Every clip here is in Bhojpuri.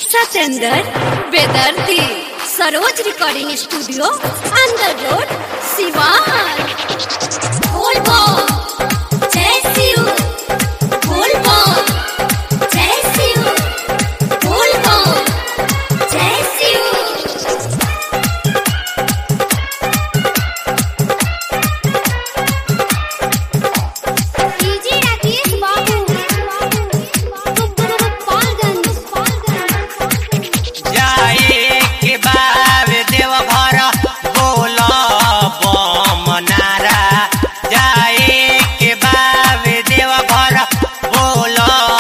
Satendra Bedardi Saroj recording studio Andar road Siwan बोलबो जय शिव बोलबो जय शिव बोलबो जय शिव डीजे राकेश बाबू गोपालगंज जाए के बाब देवघर बोल मनारा जाए के बाब देवघर बोल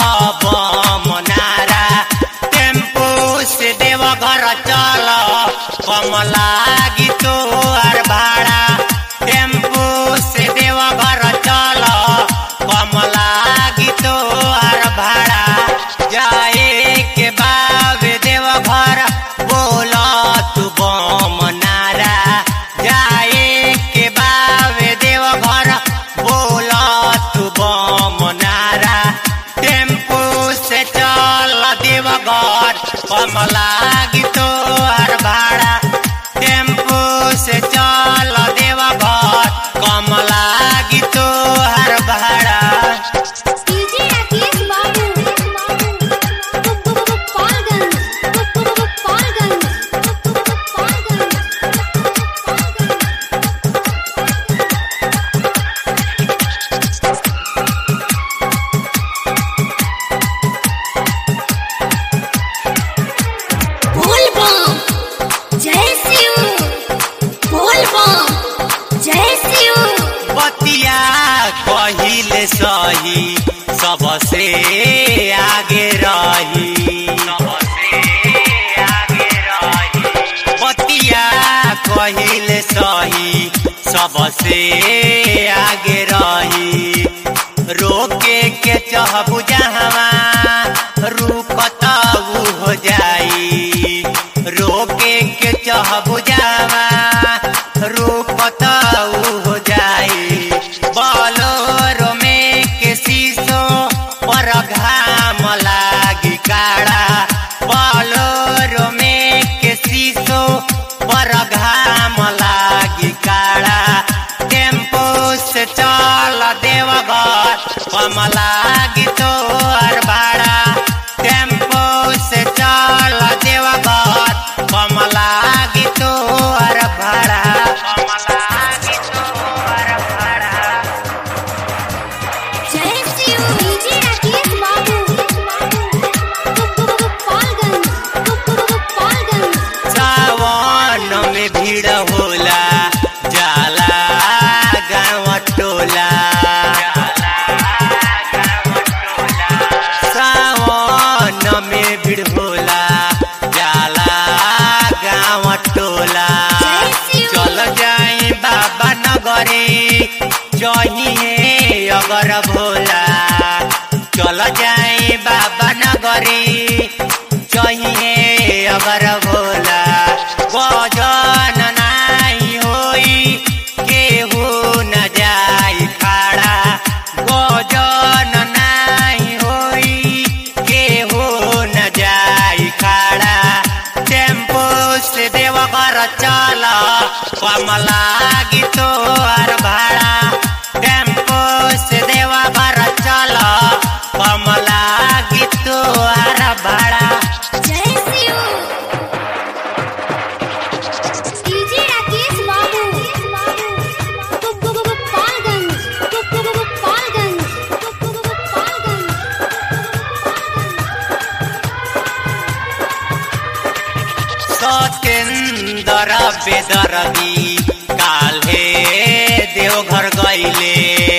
मनारा टेम्पू से देवघर चल कम लागी तोर भाड़ा टेम्पू से देवघर चल कम लागी तोर भाड़ा जाए के बाब देवघर बोल तू बम नारा जाए के बाब देवघर बोल तू बम नारा टेम्पू से चल देवघर कम लागी तोहर भाड़ा टेम्पू से चल देवघर कम लागी तोहर भाड़ा डीजे राकेश बाबू गोपालगंज गोपालगंज बोलबो जय शिव बोलबो जय शिव बतिया कहिले सही सबसे आगे रही बतिया कहिले सही सबसे आगे रही रोके के चहबु जहवा रुकत उ हो जाई रोके के चहबु जहवा रुकत उ हो जाई बलोरो में के शीशो पर घाम लागी काड़ा बलोरो में के शीशो पर घाम लागी काड़ा टेम्पो से चल देवघर कम लागी तोहर भाड़ा टेम्पो से चल देवघर कम लागी तोहर भाड़ा कम लागी तोहर भाड़ा जय शिव डीजे राकेश बाबू गोपालगंज गोपालगंज सावन में भीड़ होला जाला गाँव टोला सावन में भीड़ होला जाला गाँव टोला जय शिव। चल जाई बाबा नगरी जहिए अगर भोला चल जाई बाबा नगरी चाहिए अगर भोला गजन नाई होई केहू न जाई खाड़ा गजन नाई होई केहू न जाई खाड़ा टेम्पो से देवघर चल कम लागी तोहर भाड़ा टेम्पो से देवघर चल कम लागी तोहर भाड़ा जय शिव डीजे राकेश बाबू गोपालगंज गोपालगंज सतेंदर बेदरदी काल्हे देवघर गईले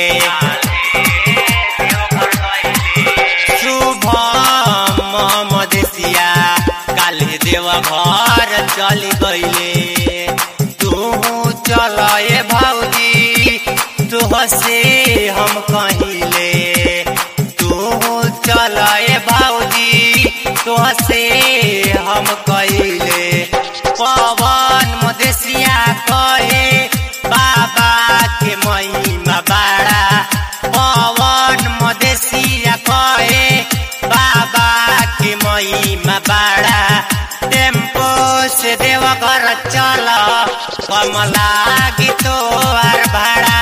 शुभम मदेशिया काल्हे देवघर चल गईले तू चल ए भौजी तुहसे हम कहिले तू चल ए भौजी तुहसे हम कहिले पवन मदेशिया कहे बाबा के महिमा बाड़ा पवन मदेशिया कहे बाबा के महिमा बाड़ा कम लागी तो आर भाड़ा